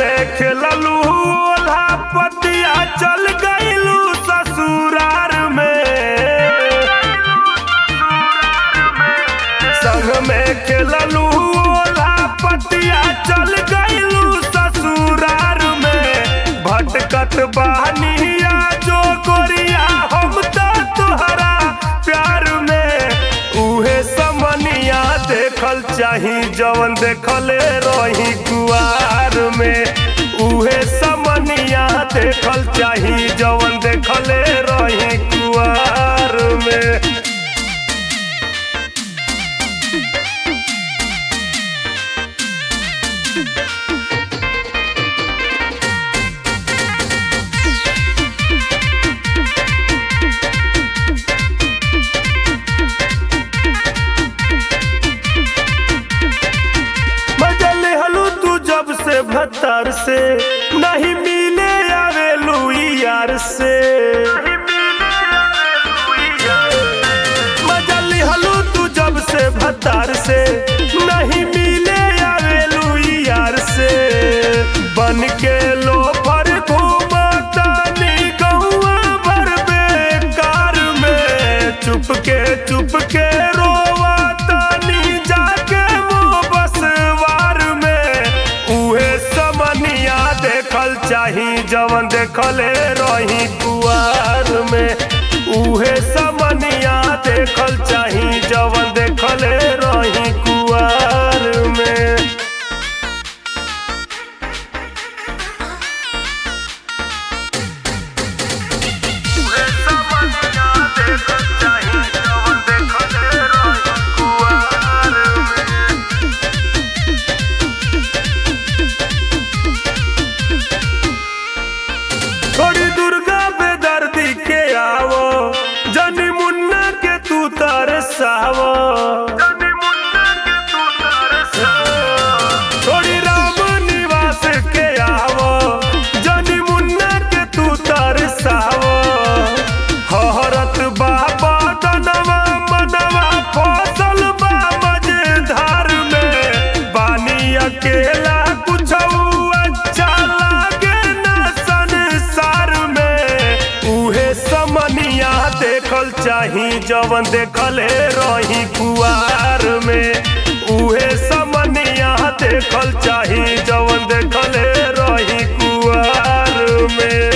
में खेललू ओल्हा पतिया चल गईलू ससुरार में संग में खेललू ओल्हा पतिया चल गईलू ससुरार में भटकत बहनिया जो गोरिया हम तो तुहरा प्यार में उहे समनिया देखल चाही जवन देखले रही कुआर में उहे समनिया देखल चाही जवन देखले रही कुआर में मजल हलू तू जब से भत्तर से नहीं मिले आवेलू यार से मजल हलू तू जब से भत्तर से नहीं मिले आवेलू यार से बन के लो पर घूमतानी गौआ भर बेकार में चुप के चुप के रोवातानी जाके मुँह बसवार में उहे समनिया देखल चाही जवन देखले रही कुआर में उहे समनिया देखल चाही जवन देखले रही कुआर में थोड़ी दुर्गा बेदर्दी के आवो जनी मुन्ना के तू तरसावो थोड़ी राम निवास के आवो जनी मुन्ना के तू तरसावो हरत बाबा दनवा मनवा फसल बा मजेदार में बानी अकेला कुछ अच्छा लागे ना संसार में उहे समनिया देखल चाही जवन देखले रही कुआर में उहे समनिया देखल चाही जवन देखले रही कुआर में